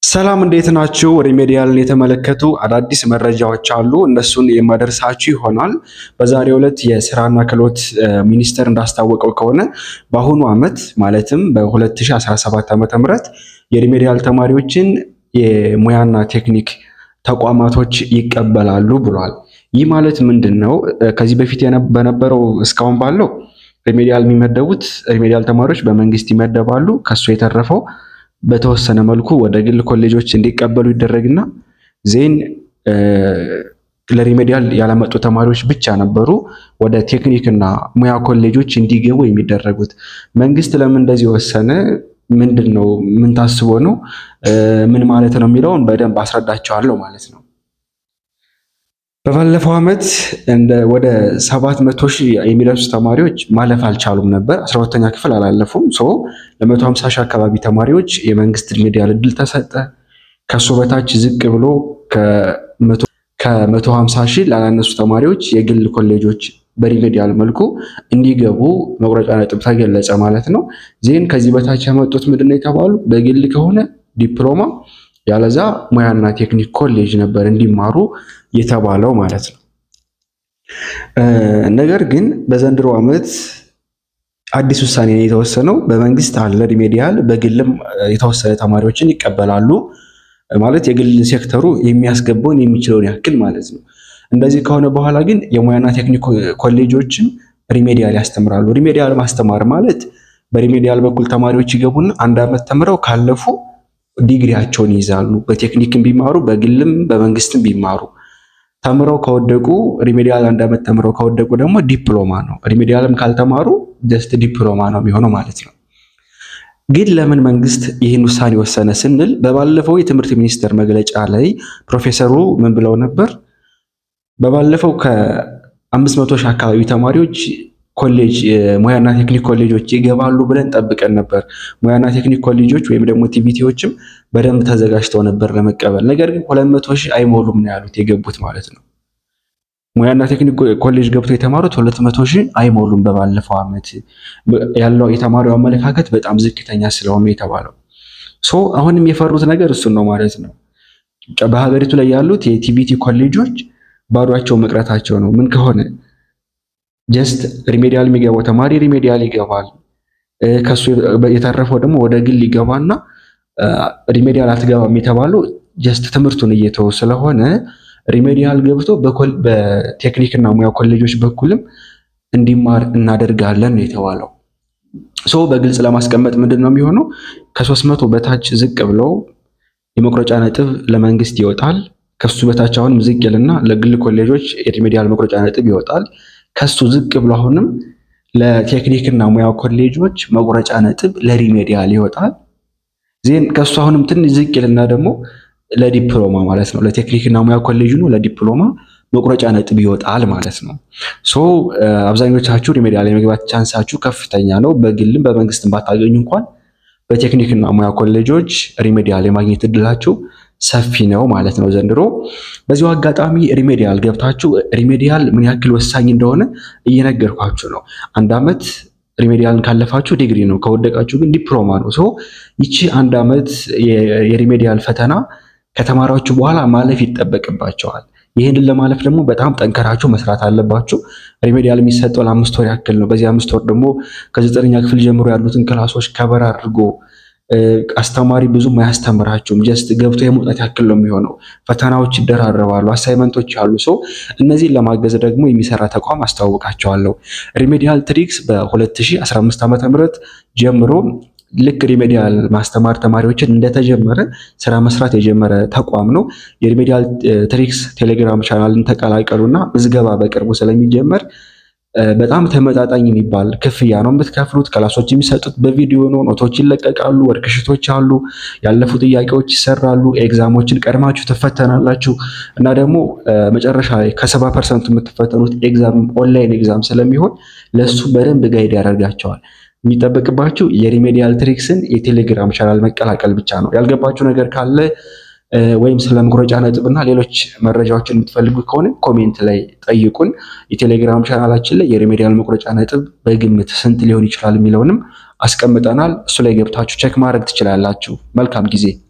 ሰላም እንዴት ናችሁ? ሪሜዲያልን የተመለከቱ አዳዲስ መረጃዎች አሉ። እነሱን የማደርሳችሁ ይሆናል። በዛሬው ዕለት የስራና ክህሎት ሚኒስቴር እንዳስታወቀው ከሆነ በአሁኑ ዓመት ማለትም በ2017 ዓ.ም የሪሜዲያል ተማሪዎችን የሙያና ቴክኒክ ተቋማቶች ይቀበላሉ ብሏል። ይህ ማለት ምንድን ነው? ከዚህ በፊት በነበረው እስካሁን ባለው ሪሜዲያል የሚመደቡት ሪሜዲያል ተማሪዎች በመንግስት ይመደባሉ። ከሱ የተረፈው በተወሰነ መልኩ ወደ ግል ኮሌጆች እንዲቀበሉ ይደረግና ዜን ለሪሜዲያል ያላመጡ ተማሪዎች ብቻ ነበሩ ወደ ቴክኒክና ሙያ ኮሌጆች እንዲገቡ የሚደረጉት። መንግስት ለምን እንደዚህ ወሰነ? ምንድን ነው? ምን ታስቦ ነው? ምን ማለት ነው የሚለውን በደንብ አስረዳቸዋለሁ ማለት ነው። በባለፈው ዓመት እንደ ወደ ሰባት መቶ ሺህ የሚደርሱ ተማሪዎች ማለፍ አልቻሉም ነበር። አስራ ሁለተኛ ክፍል አላለፉም። ሶ ለመቶ ሀምሳ ሺህ አካባቢ ተማሪዎች የመንግስት ሪሜዲያል እድል ተሰጠ። ከሱ በታች ዝቅ ብሎ ከመቶ ሀምሳ ሺህ ላላነሱ ተማሪዎች የግል ኮሌጆች በሪሜዲያል መልኩ እንዲገቡ መቁረጫ ነጥብ ተገለጸ ማለት ነው። ዜን ከዚህ በታች ያመጡት ምንድን ነው የተባሉ በግል ከሆነ ዲፕሎማ ያለዛ ሙያና ቴክኒክ ኮሌጅ ነበር እንዲማሩ የተባለው ማለት ነው። ነገር ግን በዘንድሮ ዓመት አዲስ ውሳኔ የተወሰነው በመንግስት አለ ሪሜዲያል፣ በግልም የተወሰነ ተማሪዎችን ይቀበላሉ ማለት የግል ሴክተሩ የሚያስገባውን የሚችለውን ያክል ማለት ነው። እንደዚህ ከሆነ በኋላ ግን የሙያና ቴክኒክ ኮሌጆችን ሪሜዲያል ያስተምራሉ። ሪሜዲያል ማስተማር ማለት በሪሜዲያል በኩል ተማሪዎች ይገቡና አንድ ዓመት ተምረው ካለፉ ዲግሪያቸውን ይይዛሉ። በቴክኒክም ቢማሩ በግልም በመንግስትም ቢማሩ ተምረው ከወደቁ ሪሜዲያል አንድ ዓመት ተምረው ከወደቁ ደግሞ ዲፕሎማ ነው። ሪሜዲያልም ካልተማሩ ጀስት ዲፕሎማ ነው የሚሆነው ማለት ነው። ግን ለምን መንግስት ይህን ውሳኔ ወሰነ ስንል በባለፈው የትምህርት ሚኒስቴር መግለጫ ላይ ፕሮፌሰሩ ምን ብለው ነበር? በባለፈው ከአምስት መቶ ሺህ አካባቢ ተማሪዎች ኮሌጅ ሙያና ቴክኒክ ኮሌጆች ይገባሉ ብለን ጠብቀን ነበር። ሙያና ቴክኒክ ኮሌጆች ወይም ደግሞ ቲቪቲዎችም በደንብ ተዘጋጅተው ነበር ለመቀበል። ነገር ግን ሁለት መቶ ሺህ አይሞሉም ነው ያሉት የገቡት ማለት ነው። ሙያና ቴክኒክ ኮሌጅ ገብተው የተማሩት ሁለት መቶ ሺህ አይሞሉም። በባለፈው ዓመት ያለው የተማሪው አመለካከት በጣም ዝቅተኛ ስለሆነ የተባለው ሶ አሁንም የፈሩት ነገር እሱን ነው ማለት ነው። በሀገሪቱ ላይ ያሉት የቲቪቲ ኮሌጆች ባዷቸው መቅረታቸው ነው። ምን ከሆነ ጀስት ሪሜዲያል የሚገባው ተማሪ ሪሜዲያል ይገባል። ከሱ የተረፈው ደግሞ ወደ ግል ይገባና ሪሜዲያል አትገባም የተባለው ጀስት ትምህርቱን እየተወ ስለሆነ ሪሜዲያል ገብቶ በቴክኒክና ሙያ ኮሌጆች በኩልም እንዲማር እናደርጋለን ነው የተባለው። ሶ በግልጽ ለማስቀመጥ ምንድን ነው የሚሆነው? ከሶስት መቶ በታች ዝቅ ብለው የመቁረጫ ነጥብ ለመንግስት ይወጣል። ከሱ በታች አሁንም ዝቅ ይልና ለግል ኮሌጆች የሪሜዲያል መቁረጫ ነጥብ ይወጣል። ከሱ ዝቅ ብሎ አሁንም ለቴክኒክና ሙያ ኮሌጆች መቁረጫ ነጥብ ለሪሜዲያል ይወጣል። ዜን ከሱ አሁንም ትንሽ ዝቅ ይልና ደግሞ ለዲፕሎማ ማለት ነው ለቴክኒክና ሙያ ኮሌጅ ነው ለዲፕሎማ መቁረጫ ነጥብ ይወጣል ማለት ነው። ሶ አብዛኞቻችሁ ሪሜዲያል የመግባት ቻንሳችሁ ከፍተኛ ነው። በግልም በመንግስትም ባታገኙ እንኳን በቴክኒክና ሙያ ኮሌጆች ሪሜዲያል የማግኘት እድላችሁ ሰፊ ነው ማለት ነው ዘንድሮ። በዚሁ አጋጣሚ ሪሜዲያል ገብታችሁ ሪሜዲያል ምን ያክል ወሳኝ እንደሆነ እየነገርኳችሁ ነው። አንድ ዓመት ሪሜዲያልን ካለፋችሁ ዲግሪ ነው፣ ከወደቃችሁ ግን ዲፕሎማ ነው። ሶ ይቺ አንድ ዓመት የሪሜዲያል ፈተና ከተማራችሁ በኋላ ማለፍ ይጠበቅባቸዋል። ይህንን ለማለፍ ደግሞ በጣም ጠንከራችሁ መስራት አለባችሁ። ሪሜዲያል የሚሰጠው ለአምስት ወር ያክል ነው። በዚህ አምስት ወር ደግሞ ከዘጠነኛ ክፍል ጀምሮ ያሉትን ክላሶች ከበር አድርጎ አስተማሪ ብዙም አያስተምራችሁም። ጀስት ገብቶ የመውጣት ያክል ነው የሚሆነው። ፈተናዎች ይደራረባሉ፣ አሳይመንቶች አሉ። ሰው እነዚህን ለማገዝ ደግሞ የሚሰራ ተቋም አስተዋውቃቸዋለሁ። ሪሜዲያል ትሪክስ በ2015 ዓ ም ጀምሮ ልክ ሪሜዲያል ማስተማር ተማሪዎችን እንደተጀመረ ስራ መስራት የጀመረ ተቋም ነው። የሪሜዲያል ትሪክስ ቴሌግራም ቻናልን ተቀላቀሉና ምዝገባ በቅርቡ ስለሚጀመር በጣም ተመጣጣኝ የሚባል ክፍያ ነው የምትከፍሉት። ክላሶች የሚሰጡት በቪዲዮ ነው። ኖቶች ይለቀቃሉ፣ ወርክሽቶች አሉ፣ ያለፉ ጥያቄዎች ይሰራሉ፣ ኤግዛሞችን ቀድማችሁ ትፈተናላችሁ እና ደግሞ መጨረሻ ላይ ከሰባ ፐርሰንቱ የምትፈተኑት ኤግዛም ኦንላይን ኤግዛም ስለሚሆን ለእሱ በደንብ ጋይድ ያደርጋቸዋል። የሚጠበቅባችሁ የሪሜዲያል ትሪክስን የቴሌግራም ቻናል መቀላቀል ብቻ ነው። ያልገባችሁ ነገር ካለ ወይም ስለ መቁረጫ ነጥብ እና ሌሎች መረጃዎችን የምትፈልጉ ከሆነ ኮሜንት ላይ ጠይቁን። የቴሌግራም ቻናላችን ላይ የሪሜዲያል መቁረጫ ነጥብ በግምት ስንት ሊሆን ይችላል የሚለውንም አስቀምጠናል። እሱ ላይ ገብታችሁ ቼክ ማድረግ ትችላላችሁ። መልካም ጊዜ